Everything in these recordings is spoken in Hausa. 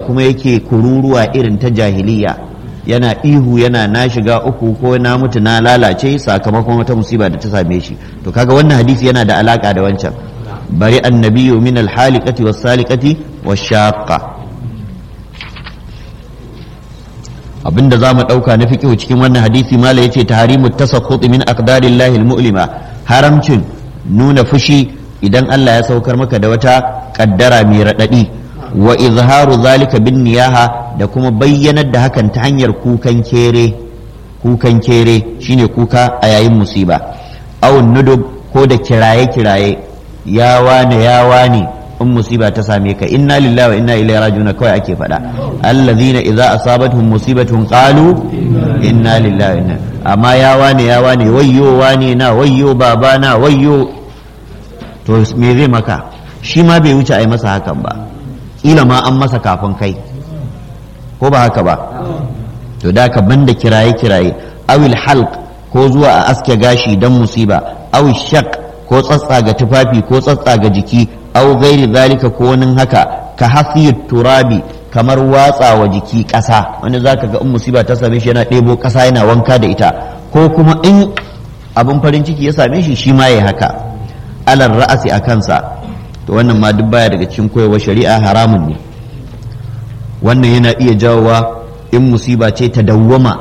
kuma yake kururuwa irin ta jahiliya yana ihu yana na shiga uku ko na mutu na lalace sakamakon wata musiba da ta same shi to kaga wannan hadisi yana da alaka da wancan bari annabiyu min alhaliqati was saliqati wash shaqqa abinda za mu ɗauka na fiƙihu cikin wannan hadisi mala yace tahrimu tasakhut min aqdarillahi almu'lima haramcin nuna fushi idan Allah ya saukar maka da wata kaddara mai raɗaɗi wa izharu zalika bin niyaha da kuma bayyanar da hakan ta hanyar kukan kere kukan kere shine kuka a yayin musiba aw nudub ko da kiraye kiraye ya wane ya wane in musiba ta same ka inna lillahi wa inna ilaihi raji'un kawai ake faɗa allazina idza asabatuhum musibatun qalu inna lillahi wa inna amma ya wane ya wane wayyo wane na wayyo babana wayyo to me zai maka shi ma bai wuce a yi masa hakan ba kila ma an masa kafin kai ko ba haka ba to da ka banda kiraye kiraye awil halq ko zuwa a aske gashi dan musiba awil shaq ko tsatsa ga tufafi ko tsatsa ga jiki aw gairi zalika ko wani haka ka hafiyut turabi kamar watsa wa jiki ƙasa wani zaka ga in musiba ta same shi yana ɗebo ƙasa yana wanka da ita ko kuma in abin farin ciki ya same shi shi ma ya haka alar ra'asi a kansa to wannan ma duk baya daga cikin koyarwar shari'a haramun ne wannan yana iya jawowa in musiba ce ta dawwama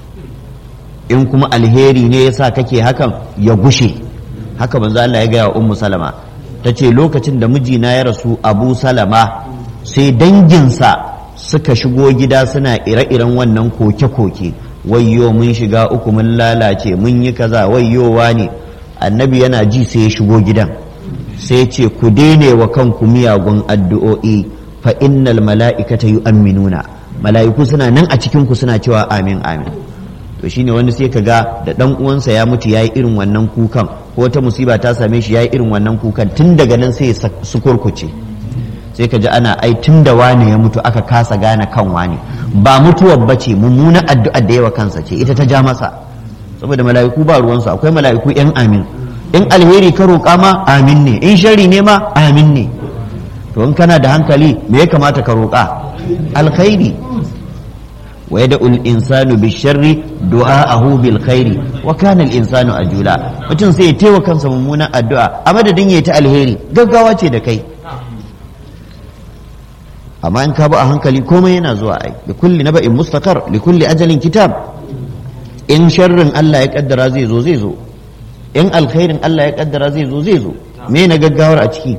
in kuma alheri ne yasa kake hakan ya gushe haka manzo Allah ya gaya wa ummu salama ta ce lokacin da mijina ya rasu abu salama sai danginsa suka shigo gida suna ire-iren wannan koke-koke wayyo mun shiga uku mun lalace mun yi kaza wayyowa ne annabi yana ji sai ya shigo gidan sai ce ku daine wa kanku miyagun addu'o'i fa innal mala'ikata yu'minuna mala'iku suna nan a cikin ku suna cewa amin amin to shine wani sai ka ga da dan uwansa ya mutu yayi irin wannan kukan ko wata musiba ta same shi yayi irin wannan kukan tun daga nan sai su kurkuce sai ka ji ana ai tun da wane ya mutu aka kasa gane kan wane ba mutuwar bace mummunan addu'ar da yawa kansa ce ita ta ja masa saboda mala'iku ba ruwansu akwai mala'iku yan amin in alheri ka roƙa ma amin ne in shari ne ma amin ne to in kana da hankali me ya kamata ka roƙa alkhairi wa yad'u al-insanu bi-sharri du'a'ahu bil-khairi wa kana al-insanu ajula mutum sai ya taiwa kansa mummunan addu'a a madadin ya ta alheri gaggawa ce da kai amma in ka ba a hankali komai yana zuwa ai da kulli naba'in mustaqar li kulli ajalin kitab in sharrin Allah ya kaddara zai zo zai zo in alkhairin Allah ya kaddara zai zo zai zo me na gaggawar a ciki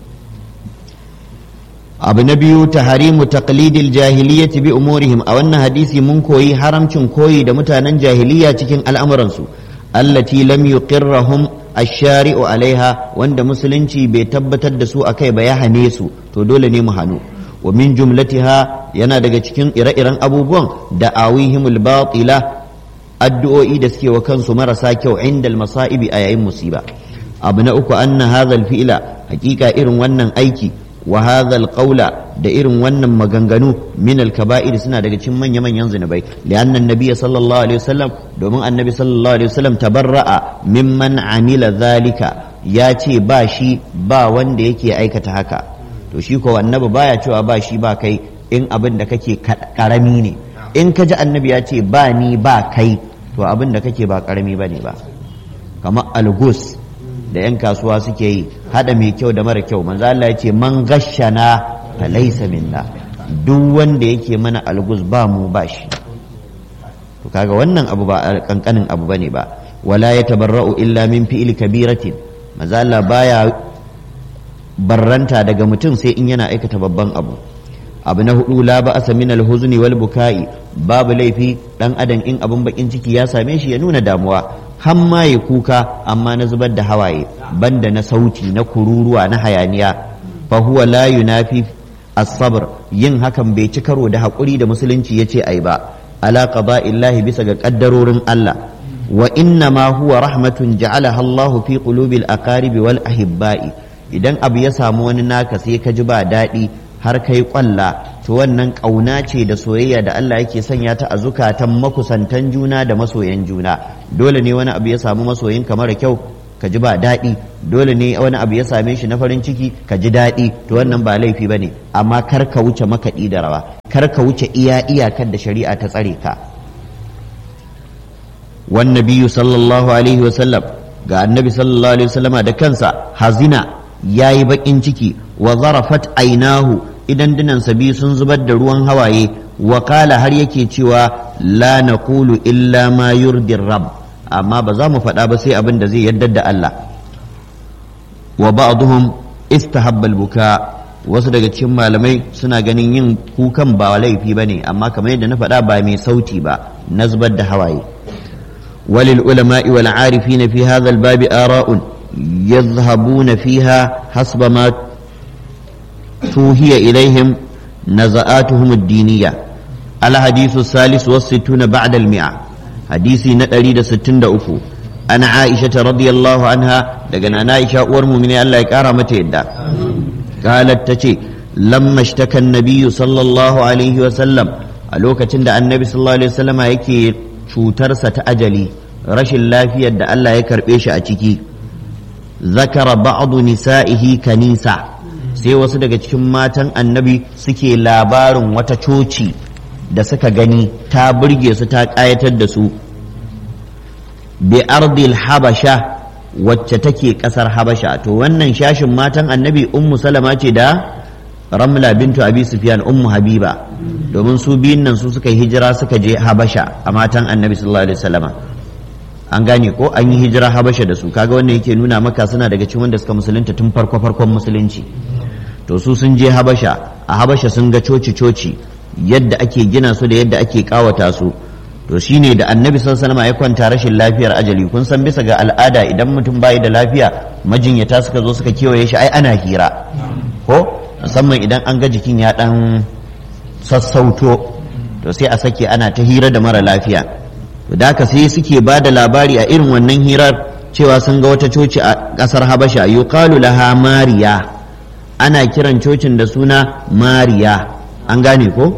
abu na biyu taharimu taqlidil jahiliyyati bi umurihim a wannan hadisi mun koyi haramcin koyi da mutanen jahiliya cikin al'amuransu allati lam yuqirrahum ash-shari'u alaiha wanda musulunci bai tabbatar da su akai ba ya hane su to dole ne mu hanu wa min jumlatiha yana daga cikin ire-iren abubuwan da awihimul batila addu'o'i da suke wa kansu marasa kyau inda masa'ibi a yayin musiba abu na uku anna hadha fi'la hakika irin wannan aiki wa hadha qawla da irin wannan maganganu min al-kaba'ir suna daga cikin manya-manyan zinubai lianna annabi sallallahu alaihi wasallam domin annabi sallallahu alaihi wasallam tabarra'a mimman amila zalika ya ce ba shi ba wanda yake aikata haka to shi ko annabi baya cewa ba shi ba kai in abin da kake karami ne in ka ji annabi ya ce ba ni ba kai to abin da kake ba karami bane ba kamar algus da 'yan kasuwa suke yi hada mai kyau da mara kyau manzo Allah ya ce man gashana fa laysa minna duk wanda yake mana algus ba mu ba shi to kaga wannan abu ba kankanin abu bane ba wala yatabarra'u illa min fi'il kabiratin manzo Allah baya barranta daga mutum sai in yana aikata babban abu abu na hudu la ba'asa min al-huzni wal buka'i babu laifi dan adam in abin bakin ciki ya same shi ya nuna damuwa har ma ya kuka amma na zubar da hawaye banda na sauti na kururuwa na hayaniya fa huwa la yunafi as-sabr yin hakan bai ci karo da hakuri da musulunci yace ai ba ala qada'illahi bisa ga kaddarorin Allah wa inna ma huwa rahmatun ja'alaha Allahu fi qulubil aqaribi wal ahibba'i idan abu ya samu wani naka sai ka ji ba daɗi har kai kwalla to wannan ƙauna ce da soyayya da Allah yake sanya ta a zukatan makusantan juna da masoyan juna dole ne wani abu ya samu masoyin ka mara kyau ka ji ba daɗi dole ne wani abu ya same shi na farin ciki ka ji daɗi to wannan ba laifi bane amma kar ka wuce makaɗi da rawa kar ka wuce iya iyakar da shari'a ta tsare ka wan nabiyyu sallallahu alaihi wasallam ga annabi sallallahu alaihi wasallama da kansa hazina yayi bakin ciki wa zarafat ainahu idan dinansa biyu sun zubar da ruwan hawaye wa kala har yake cewa la naqulu illa ma yurdi rabb amma ba za mu faɗa ba sai abin da zai yarda da Allah wa ba'dhum istahabba al-buka wasu daga cikin malamai suna ganin yin kukan ba laifi bane amma kamar yadda na faɗa ba mai sauti ba na zubar da hawaye walil ulama'i wal arifina fi hadha al-babi ara'un yadhhabuna fiha hasba ma توهي إليهم نزآتهم الدينية الحديث الثالث والستون بعد المئة حديثي نتريد ستين دأفو أنا عائشة رضي الله عنها لقنا عائشة ورمو من الله يكارمة يدا قالت تشي لما اشتكى النبي صلى الله عليه وسلم ألوكة تند النبي صلى الله عليه وسلم يكي cutarsa ta ajali rashin lafiyar da Allah ya karɓe shi a ciki zakara ba'adu nisa'ihi kanisa sai wasu daga cikin matan annabi suke labarin wata coci da suka gani ta burge su ta ƙayatar da su bi ardil habasha wacce take ƙasar habasha to wannan shashin matan annabi ummu salama ce da ramla bintu abi sufyan ummu habiba domin su biyun nan su suka yi hijira suka je habasha a matan annabi sallallahu alaihi wasallama an gane ko an yi hijira habasha da su kaga wannan yake nuna maka suna daga cikin wanda suka musulunta tun farko farkon musulunci to su sun je habasha a habasha sun ga coci coci yadda ake gina su da yadda ake kawata su to shine da annabi sallallahu alaihi ya kwanta rashin lafiyar ajali kun san bisa ga al'ada idan mutum bai da lafiya majinyata suka zo suka kewaye shi ai ana hira ko musamman idan an ga jikin ya dan sassauto to sai a sake ana ta hira da mara lafiya to da haka sai suke ba da labari a irin wannan hirar cewa sun ga wata coci a ƙasar habasha yuqalu laha mariya ana kiran cocin da suna mariya an gane ko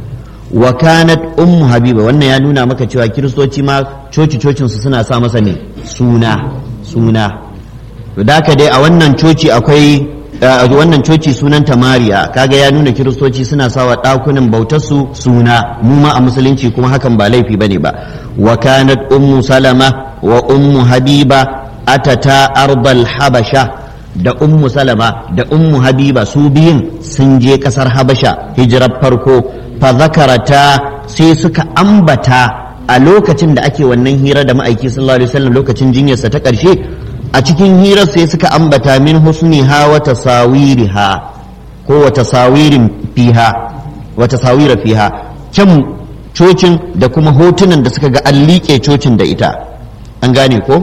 wa kanat ummu habiba wannan ya nuna maka cewa kiristoci ma coci cocin su suna sa masa ne suna suna to da haka dai a wannan coci akwai a wannan coci sunanta mariya kaga ya nuna kiristoci suna sawa ɗakunan bautarsu suna mu ma a musulunci kuma hakan ba laifi bane ba wa kanat ummu salama wa ummu habiba atata arbal habasha da ummu salama da ummu habiba su biyun sun je kasar habasha hijirar farko fa zakarata sai suka ambata a lokacin da ake wannan hira da ma'aiki sallallahu alaihi wasallam lokacin jinyarsa ta ƙarshe a cikin hirar sai suka ambata min husniha wa tasawiriha ko wa tasawirin fiha wa tasawira fiha can cocin da kuma hotunan da suka ga an liƙe cocin da ita an gane ko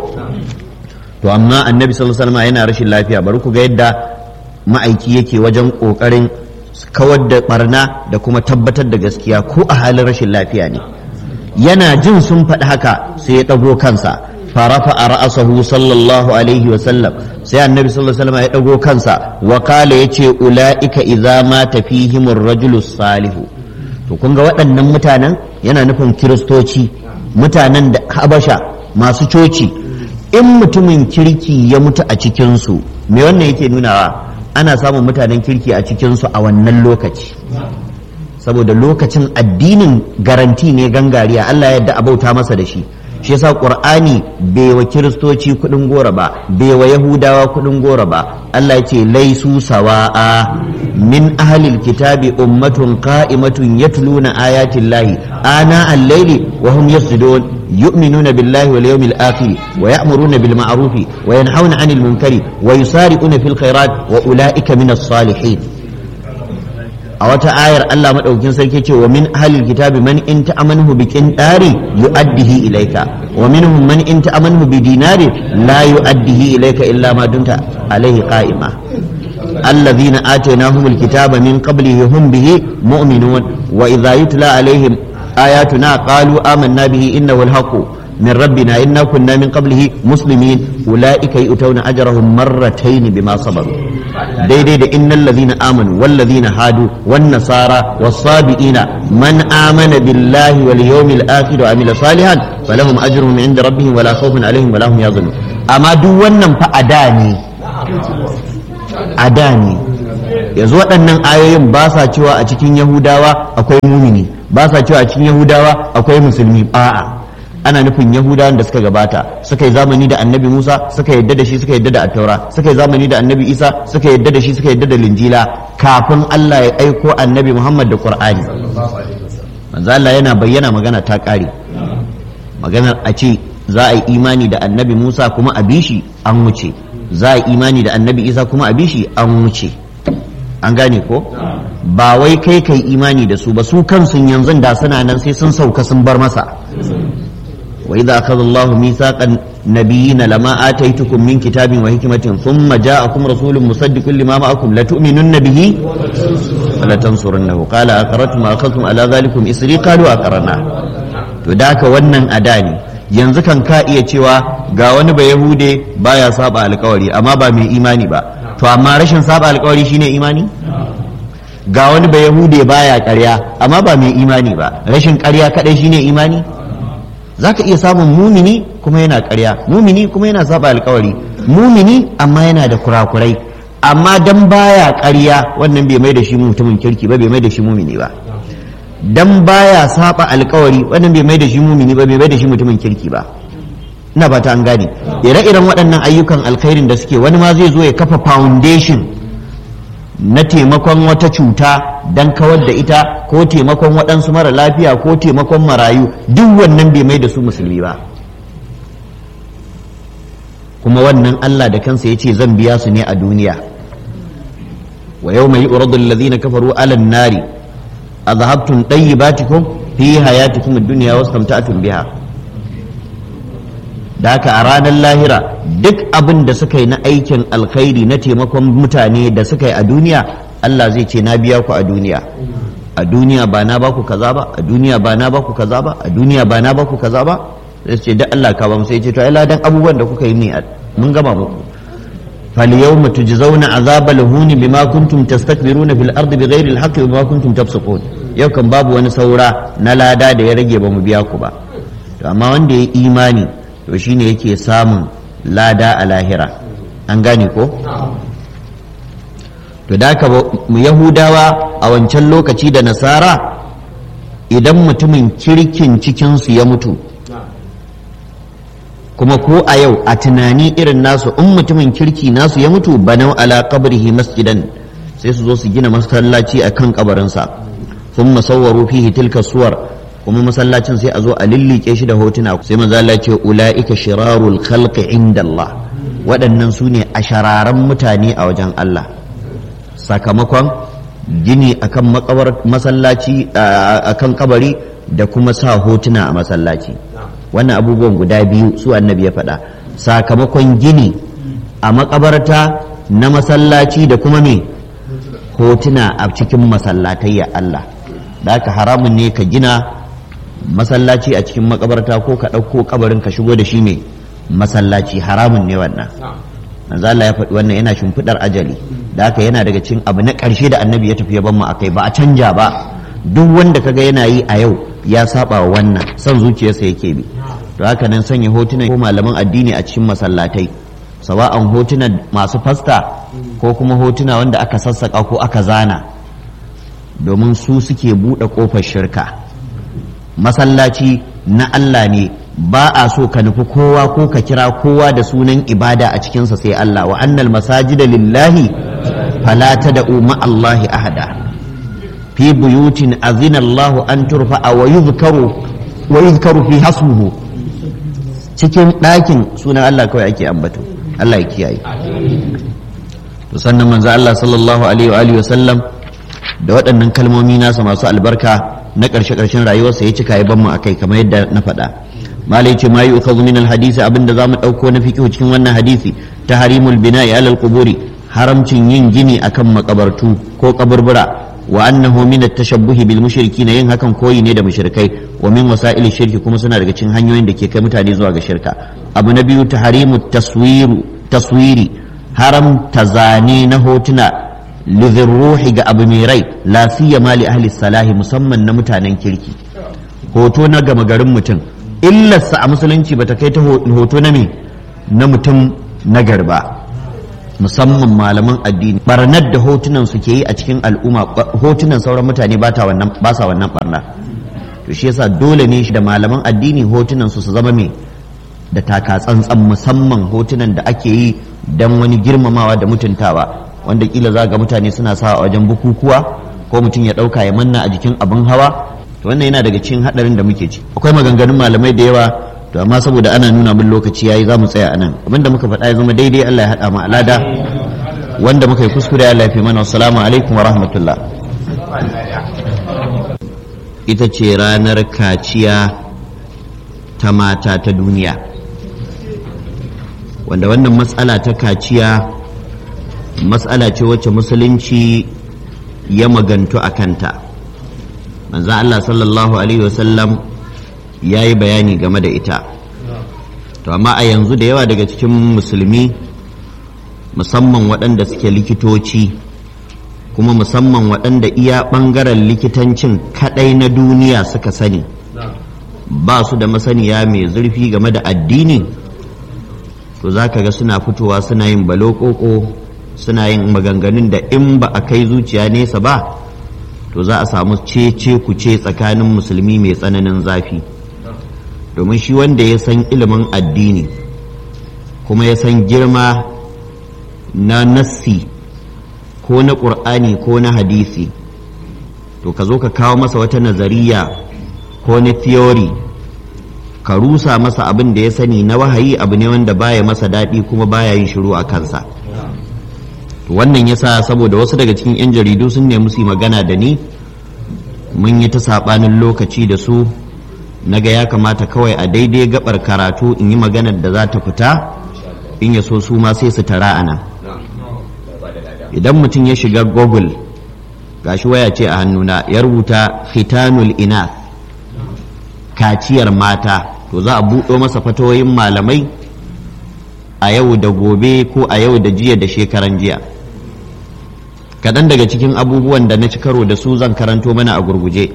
to amma annabi sallallahu alaihi wasallam yana rashin lafiya bari ku ga yadda ma'aiki yake wajen kokarin kawar da barna da kuma tabbatar da gaskiya ko a halin rashin lafiya ne yana jin sun faɗi haka sai ya ɗago kansa farafa a ra'asahu sallallahu alaihi wasallam sai annabi sallallahu alaihi wasallam ya ɗago kansa wa kala ya ce ula'ika idza ma tafihimur rajulu salihu to kun ga waɗannan mutanen yana nufin kiristoci mutanen da habasha masu coci in mutumin kirki ya mutu a cikinsu me wannan yake nunawa ana samun mutanen kirki a cikinsu a wannan lokaci saboda lokacin addinin garanti ne gangariya Allah yadda a bauta masa da shi shi yasa qur'ani bai wa kiristoci kudin gora ba bai wa yahudawa kudin gora ba Allah ya ce laisu sawa'a min ahlil kitabi ummatun qa'imatun yatluna ayatin lahi ana al-layli wa hum yasjudun yu'minuna billahi wal yawmil akhir wa ya'muruna bil ma'ruf wa yanhauna 'anil munkari wa yusari'una fil khairat wa ulaika minas salihin a wata ayar Allah madaukin sarki ce wa min ahlil kitabi man in ta'amanhu bi qintari yu'addihi ilayka wa minhum man in ta'amanhu bi dinari la yu'addihi ilayka illa ma dumta alayhi qa'ima alladhina atainahumul kitaba min qablihi hum bihi mu'minun wa idha yutla alaihim ayatuna qalu amanna bihi innahu al-haqqu من ربنا إنا كنا من قبله مسلمين أولئك يؤتون أجرهم مرتين بما صبروا دي دي, دي إن الذين آمنوا والذين هادوا والنصارى والصابئين من آمن بالله واليوم الآخر وعمل صالحا فلهم أجرهم عند ربهم ولا خوف عليهم ولا هم يظنون أما دو ونن فأداني أداني yanzu waɗannan ayoyin ba sa cewa a cikin yahudawa akwai mumini ba sa cewa a cikin yahudawa akwai musulmi a'a ana nufin yahudawan da suka gabata suka yi zamani da annabi musa suka yadda da shi suka yadda da attaura suka yi zamani da annabi isa suka yadda da shi suka yadda da linjila kafin allah ya aiko annabi muhammad da qur'ani manzo allah yana bayyana magana ta ƙare maganar a ce za a yi imani da annabi musa kuma a bishi an wuce za a yi imani da annabi isa kuma a bishi an wuce an gane ko ba wai kai kai imani da su ba su kansu yanzu da suna nan sai sun sauka sun bar masa wa idza akhadha Allahu mithaqan nabiyina lama ataitukum min kitabin wa hikmatin thumma ja'akum rasulun musaddiqun lima ma'akum la tu'minunna bihi wa la tansurunnahu qala aqarrtum akhadhtum ala dhalikum isri qalu aqarna to da haka wannan ada ne yanzu kan ka iya cewa ga wani ba yahude baya saba alkawari amma ba mai imani ba to amma rashin saba alkawari shine imani ga wani ba yahude baya karya amma ba mai imani ba rashin karya kadai shine imani zaka iya samun mumini kuma yana karya mumini kuma yana saba alkawari mumini amma yana da kurakurai amma dan baya karya wannan bai mai da shi mutumin kirki ba bai mai da shi mumini ba dan baya saba alkawari wannan bai mai da shi mumini ba bai mai da shi mutumin kirki ba ina ba ta an gane ire-iren waɗannan ayyukan alkhairin da suke wani ma zai zo ya kafa foundation na taimakon wata cuta dan kawar da ita ko taimakon waɗansu mara lafiya ko taimakon marayu duk wannan bai mai da su musulmi ba kuma wannan Allah da kansa ya ce zan biya su ne a duniya wa yau mai uradu alladhina kafaru alan nari أذهبتم طيباتكم في حياتكم الدنيا واستمتعتم بها da haka a ranar lahira duk abin da suka yi na aikin alkhairi na taimakon mutane da suka yi a duniya Allah zai ce na biya ku a duniya a duniya ba na baku kaza ba a duniya ba na baku kaza ba a duniya ba na baku kaza ba sai ce da Allah ka ba mu sai ce to ai ladan abubuwan da kuka yi ne mun gama muku فاليوم تجزون عذاب الهون بما كنتم تستكبرون في الارض بغير الحق وبما كنتم تفسقون yau kan babu wani saura na lada da ya rage ba mu biya ku ba to amma wanda ya imani to shine yake samun lada a lahira an gane ko to da ka mu yahudawa a wancan lokaci da nasara idan mutumin kirkin cikinsu ya mutu kuma ko a yau a tunani irin nasu in mutumin kirki nasu ya mutu banau ala qabrihi masjidan sai su zo su gina masallaci a kan kabarinsa sun masawwaru fihi tilka suwar kuma masallacin sai a zo a lillike shi da hotuna sai manzo Allah ce ulaika shirarul khalqi inda Allah waɗannan su ne ashararan mutane a wajen Allah sakamakon gini akan makabar masallaci akan kabari da kuma sa hotuna a masallaci wannan abubuwan guda biyu su annabi ya faɗa sakamakon gini a makabarta na masallaci da kuma me hotuna a cikin masallatai ya Allah da haka haramun ne ka gina masallaci a cikin makabarta ko ka ɗauko kabarin ka shigo da shi ne masallaci haramun ne wannan manzo Allah ya faɗi wannan yana shimfiɗar ajali da haka yana daga cikin abu na ƙarshe da annabi ya tafi ya ban mu akai ba a canja ba duk wanda kaga yana yi a yau ya saba wa wannan son zuciyarsa yake bi to haka nan sanya hotunan ko malaman addini a cikin masallatai sawa'an hotunan masu fasta ko kuma hotuna wanda aka sassaka ko aka zana domin su suke buɗe ƙofar shirka masallaci na Allah ne ba a so ka nufi kowa ko ka kira kowa da sunan ibada a cikinsa sai Allah wa annal masajida lillahi fala tad'u ma Allahi ahada في بيوت أذن الله أن ترفع ويذكر ويذكر في hasmuhu cikin ɗakin sunan Allah kawai ake ambato Allah ya kiyaye to sannan manzo Allah sallallahu alaihi wa alihi wa sallam da waɗannan kalmomi nasa masu albarka na ƙarshe ƙarshen rayuwarsa ya cika ya ban mu akai kamar yadda na faɗa malai ce ma yu'khadhu min al-hadisi abinda zamu ɗauko na fiqh cikin wannan hadisi tahrimul bina'i alal quburi haramcin yin gini akan makabartu ko kaburbura wa annahu min at-tashabbuh bil mushrikin yin hakan koyi ne da mushrikai wa min wasa'il shirki kuma suna daga cikin hanyoyin da ke kai mutane zuwa ga shirka abu na biyu tahrimu taswiru taswiri haram tazani na hotuna lidhirruhi ga abu mai rai la siyama li ahli salahi musamman na mutanen kirki hoto na gama garin mutum illarsa a musulunci bata kai ta hoto na me na mutum na garba musamman malaman addini barnar da hotunan su ke yi a cikin al'umma hotunan sauran mutane ba sa wannan barna to shi yasa dole ne shi da malaman addini hotunan su su zama mai da taka tsantsan musamman hotunan da ake yi don wani girmamawa da mutuntawa wanda kila za ga mutane suna sa a wajen bukukuwa ko mutum ya ɗauka ya manna a jikin abin hawa to wannan yana daga cikin haɗarin da muke ci akwai maganganun malamai da yawa to amma saboda ana nuna min lokaci yayi za mu tsaya a nan abinda muka faɗa ya zama daidai Allah ya haɗa mu alada wanda muka yi kuskure Allah ya fi mana assalamu alaikum wa rahmatullah ita ce ranar kaciya ta mata ta duniya wanda wannan matsala ta kaciya matsala ce wacce musulunci ya magantu a kanta manzan Allah sallallahu Alaihi wasallam ya yi bayani game da ita to amma a yanzu da yawa daga cikin musulmi musamman waɗanda suke likitoci kuma musamman waɗanda iya ɓangaren likitancin kaɗai na duniya suka sani ba su da masaniya mai zurfi game da addini to za ka ga suna fitowa suna yin balokoko suna yin maganganun da in ba a kai zuciya nesa ba to za a samu cece kuce tsakanin musulmi mai tsananin zafi domin shi wanda ya san ilimin addini kuma ya san girma na nassi ko na ƙur'ani ko na hadisi to ka zo ka kawo masa wata nazariya ko na theory ka rusa masa abin da ya sani na wahayi abu ne wanda baya masa daɗi kuma baya yin shiru a kansa wannan yasa saboda wasu daga cikin 'yan jaridu sun nemi su magana da ni mun yi ta saɓanin lokaci da su naga ya kamata kawai a daidai gabar karatu in yi maganar da za ta fita in ya so su ma sai su tara a nan idan mutum ya shiga google gashi waya ce a hannuna ya rubuta khitanul inath kaciyar mata to za a buɗo masa fatoyin malamai a yau da gobe ko a yau da jiya da shekaran jiya kaɗan daga cikin abubuwan da na ci karo da su zan karanto mana a gurguje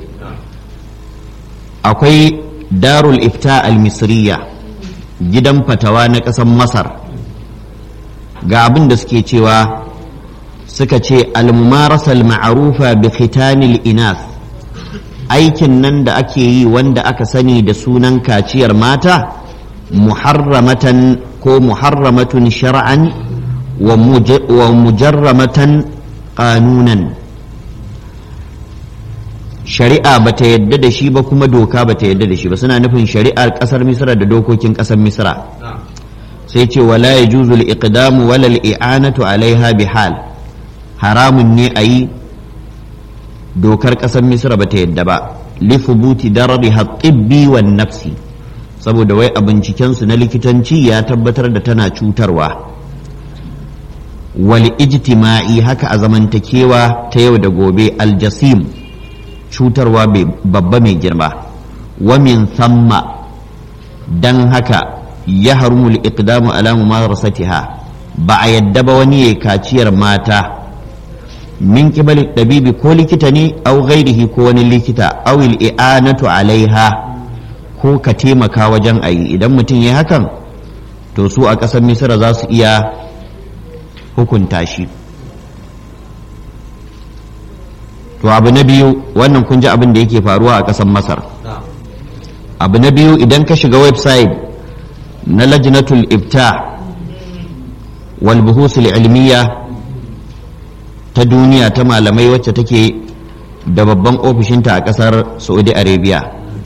akwai darul ifta al-misriya gidan fatawa na ƙasar masar ga abin da suke cewa suka ce al-mumarasa al-ma'rufa bi khitanil inas aikin nan da ake yi wanda aka sani da sunan kaciyar mata muharramatan ko muharramatun shar'an wa mujarramatan qanunan shari'a ba ta yadda da shi ba kuma doka ba ta yadda da shi ba suna nufin shari'ar kasar misra da dokokin kasar misra sai ce wala ya juzul iqdamu wala i'anatu alaiha bihal haramun ne a yi dokar kasar misra ba ta yadda ba lifubuti darariha tibbi wan nafsi saboda wai a bincikensu na likitanci ya tabbatar da tana cutarwa wal ijtima'i haka a zamantakewa ta yau da gobe aljasim cutarwa babba mai girma wa min thamma dan haka ya harumul iqdamu ala mumarasatiha ba a yadda ba wani ya kaciyar mata min kibali dabibi ko likita ne au ghairihi ko wani likita au i'anatu alaiha ko ka taimaka wajen ayi idan mutum ya hakan to su a ƙasar misira za su iya hukunta shi to abu na biyu wannan kun ji abin da yake faruwa a ƙasar masar abu na biyu idan ka shiga website na lajnatul ibta wal buhusul ilmiya ta duniya ta malamai wacce take da babban ofishinta a ƙasar saudi arabia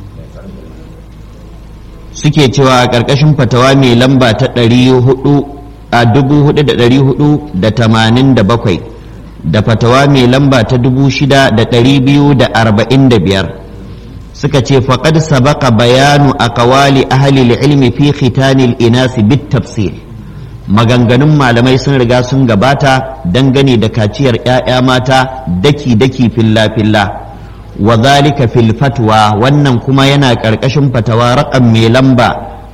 suke cewa a ƙarƙashin fatawa mai lamba ta a dubu hudu da ɗari hudu da tamanin da bakwai da fatawa mai lamba ta dubu shida da ɗari biyu da arba'in da biyar suka ce faƙad sabaka bayanu a kawali ahli ilmi fi khitanil inasi bit tafsir maganganun malamai sun riga sun gabata dangane da kaciyar 'ya'ya mata daki-daki filla-filla wa zalika fil fatwa wannan kuma yana ƙarƙashin fatawa raƙam mai lamba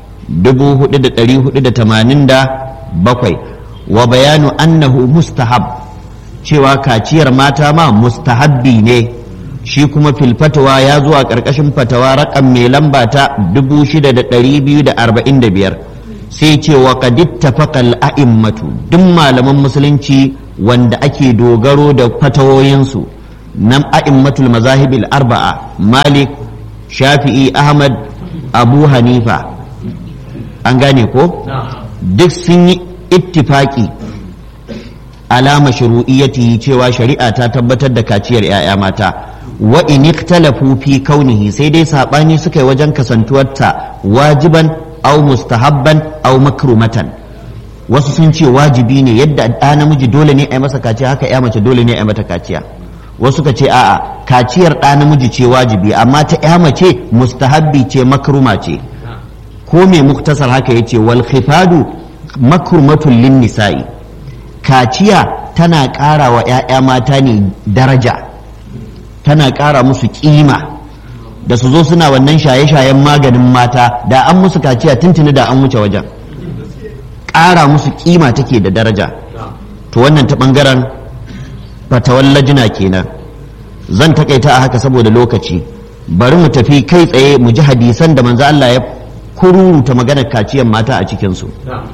4487 wa bayanu annahu mustahab cewa kaciyar mata ma mustahabbi ne shi kuma fil fatwa ya zuwa ƙarƙashin fatawa raƙam mai lamba ta 6245 sai ce wa qad ittafaqa al-a'immatu duk malaman musulunci wanda ake dogaro da fatawoyinsu nan a'immatul mazahibil arba'a malik shafi'i ahmad abu hanifa an gane ko duk sun yi ittifaki alama shuru'iyyati cewa shari'a ta tabbatar da kaciyar 'ya'ya mata wa in ikhtalafu fi kaunihi sai dai sabani suka yi wajen kasantuwarta wajiban aw mustahabban aw makrumatan wasu sun ce wajibi ne yadda ɗa namiji dole ne a yi masa kaciya haka ya mace dole ne a yi mata kaciya wasu ka ce a'a kaciyar ɗa namiji ce wajibi amma ta ya mace mustahabbi ce makruma ce ko mai muktasar haka ya ce wal khifadu makrumatun lin nisa'i kaciya tana ƙara wa 'ya'ya mata ne daraja tana ƙara musu ƙima da su zo suna wannan shaye-shayen maganin mata da an musu kaciya tuntuni da an wuce wajen ƙara musu ƙima take da daraja to wannan ta ɓangaren fatawan lajina kenan zan takaita a haka saboda lokaci bari mu tafi kai tsaye mu ji hadisan da manzo Allah ya kururuta maganar kaciyar mata a cikinsu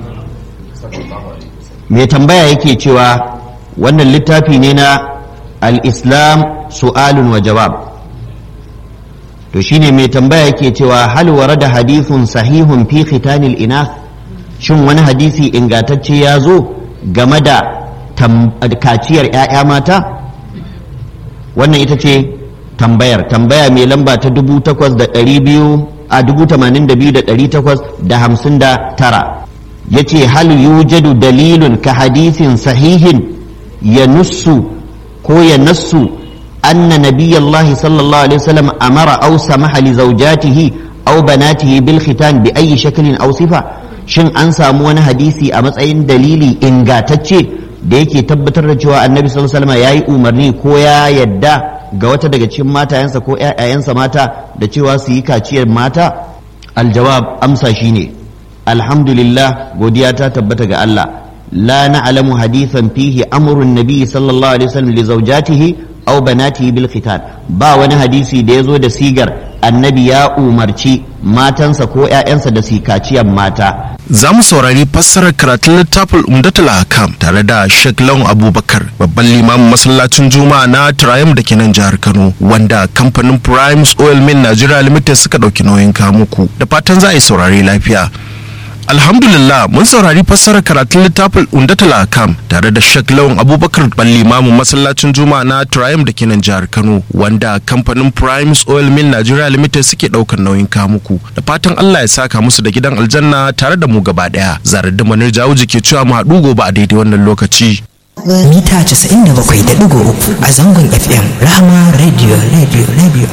mai tambaya yake cewa wannan littafi ne na al-islam su'alun wa jawab to shine mai tambaya yake cewa hal warada hadithun sahihun fi khitanil inath shin wani hadisi ingantacce ya zo game da kaciyar 'ya'ya mata wannan ita ce tambayar tambaya mai lamba ta dubu takwas da ɗari biyu a dubu tamanin da biyu da ɗari takwas da hamsin da tara ya ce hal yujadu dalilun ka hadisin sahihin ya nussu ko ya nassu anna nabiyallahi sallallahu alaihi wasallam amara aw samaha li zawjatihi aw banatihi bil khitan bi ayi shaklin aw sifa shin an samu wani hadisi a matsayin dalili ingatacce da yake tabbatar da cewa annabi sallallahu alaihi wasallam yayi umarni ko ya yadda ga wata daga cikin matayensa ko ƴaƴayensa mata da cewa su yi kaciyar mata aljawab amsa shine alhamdulillah godiya ta tabbata ga Allah la na'lamu hadithan fihi amrun nabi sallallahu alaihi wasallam li zawjatihi aw banatihi bil khitan ba wani hadisi da yazo da sigar annabi ya umarci matansa ko ƴaƴansa da su kaciyar mata za mu saurari fassarar karatun littafin umdatul hakam tare da Sheikh Lawan Abubakar babban limamin masallacin Juma'a na Triumph da ke nan jihar Kano wanda kamfanin Primes Oil Mill Nigeria Limited suka dauki nauyin kamuku da fatan za a yi saurari lafiya Alhamdulillah mun saurari fassarar karatun littafin Undatul Akam tare da Sheikh Lawan Abubakar Ballimamu masallacin Juma'a na Triumph da kenan jihar Kano wanda kamfanin Primes Oil Mill Nigeria Limited suke daukar nauyin kamuku da fatan Allah ya saka musu da gidan aljanna tare da mu gaba daya zarar da manar jawo ke cewa mu haɗu gobe a daidai wannan lokaci mita 97.3 a zangon FM Rahama Radio Radio Radio